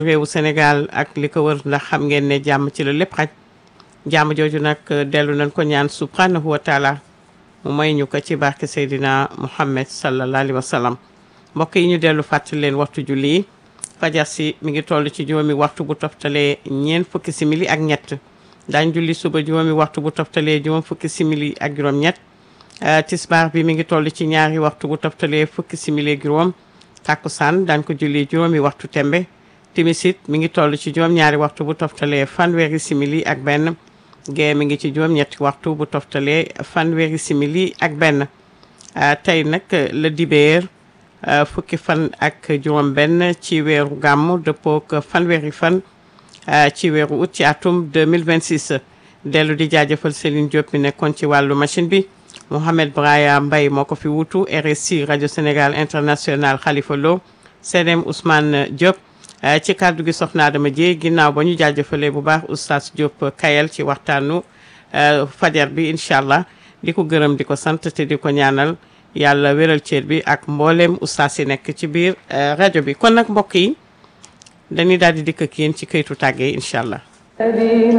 réewu Sénégal ak li ko wër ndax xam ngeen ne jàmm ci la lépp xaj jàmm jooju nag dellu nañ ko ñaan subhanahu wa taala mu may ñu ko ci barke Seydina Muhammad sallallahu alayhi wa sallam mbokk yi ñu dellu fàttali leen waxtu julli yi fajar si mi ngi toll ci juróomi waxtu bu toftalee ñeent fukki simili ak ñett daañ julli suba juróomi waxtu bu toftalee juróom fukki simili ak juróom ñett tisbaar bi mi ngi toll ci ñaari waxtu bu toftalee fukki simili ak juróom takkusaan daañ ko julli juróomi waxtu tembe timisit mi ngi toll ci juróom ñaari waxtu bu toftalee fanweeri simili ak benn gee mi ngi ci juróom ñetti waxtu bu toftalee fanweeri simili ak benn tey nag la dibeer fukki fan ak juróom benn ci weeru gàmmu dëppook fanweeri fan ci weeru août ci atum 2026 dellu di jaajëfal Céline Diop mi nekkoon ci wàllu machine bi Mohamed Braya Mbaye moo ko fi wutu RSI rajo Sénégal international Khalifa Lo CDM Ousmane Diop ci kàddu gi soxna Adama Dieye ginnaaw ba ñu jaajëfalee bu baax oustaz Diop Kayel ci waxtaanu fajar bi incha allah di ko gërëm di ko sant te di ko ñaanal yàlla wéral ceet bi ak mbooleem oustaz yi nekk ci biir rajo bi kon nag mbokk yi dañuy daal di dikk ak yéen ci këytu tàggee incha allah